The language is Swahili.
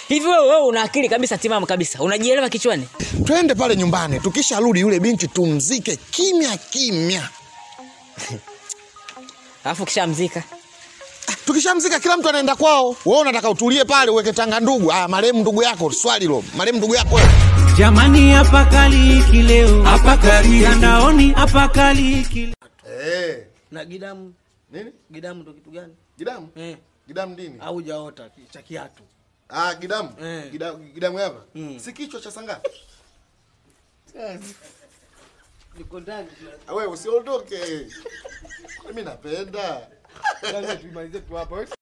hivi wewe wewe una akili kabisa timamu kabisa unajielewa kichwani twende pale nyumbani tukisharudi yule binti tumzike kimya kimya alafu kishamzika tukishamzika kila mtu anaenda kwao wewe unataka utulie pale uweke tanga ndugu ah marehemu ndugu yako swali lo marehemu ndugu yako wewe. Jamani, hapa kaliki leo, hapa kaliki mtandaoni, hapa kaliki eh na gidamu nini gidamu ndo kitu gani gidamu eh, gidamu nini au jaota ki- cha kiatu ah gidamu Eh. gidamu, gidamu hapa Mm. si kichwa cha sanga niko ndani wewe usiondoke mimi napenda tuimalize tu hapa